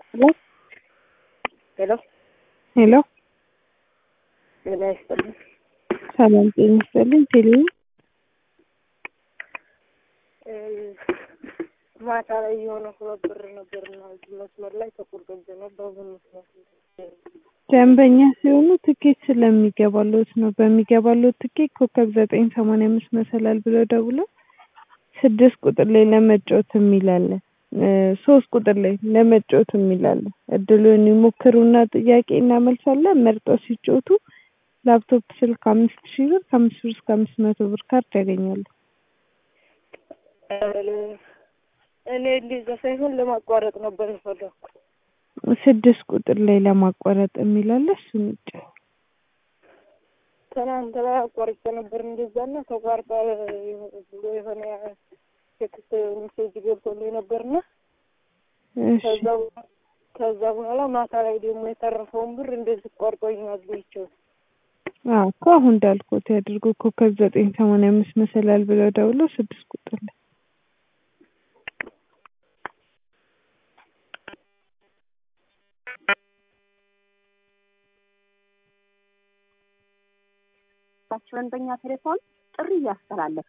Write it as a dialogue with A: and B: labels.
A: ሄሎ
B: ሄሎ
A: ሄሎ
B: ጤና ይስጥልኝ።
A: ሰላም ጤና ይስጥልኝ። ቴሌ
B: እ ማታ ላይ የሆነ ሁለት ብር ነበርና እዚህ መስመር ላይ ተቆርጦብኝ ነው። በምን ምክንያት
A: ደንበኛ ሲሆኑ ትኬት ስለሚገባሎት ነው። በሚገባሎት ትኬት ኮከብ ዘጠኝ ሰማንያ አምስት መሰላል ብለው ደውለው ስድስት ቁጥር ላይ ለመጫወት የሚላለ ሶስት ቁጥር ላይ ለመጫወት የሚላለ እድሉን ይሞክሩና ጥያቄ እናመልሳለን። መርጠው ሲጫወቱ ላፕቶፕ ስልክ አምስት ሺህ ብር ከአምስት ብር እስከ አምስት መቶ ብር ካርድ ያገኛሉ።
B: እኔ እንደዛ ሳይሆን ለማቋረጥ ነበር የፈለኩ።
A: ስድስት ቁጥር ላይ ለማቋረጥ የሚላለ እሱን ይጫወቱ።
B: ትናንት ላይ አቋርጬ ነበር እንደዛና ተቋርጣ ብሎ የሆነ ቴክስት ሜሴጅ ገብቶልኝ ነበርና
A: እሺ
B: ከዛ ከዛ በኋላ ማታ ላይ ደግሞ የተረፈውን ብር እንደዚህ ቆርጦኝ አግኝቼው
A: አዎ እኮ አሁን እንዳልኩት ያድርጉ። ኮከብ ዘጠኝ ሰማንያ አምስት መሰላል ብለው ደውለው ስድስት ቁጥር ላይ
C: ታችሁን በእኛ ቴሌፎን ጥሪ እያስተላለፈ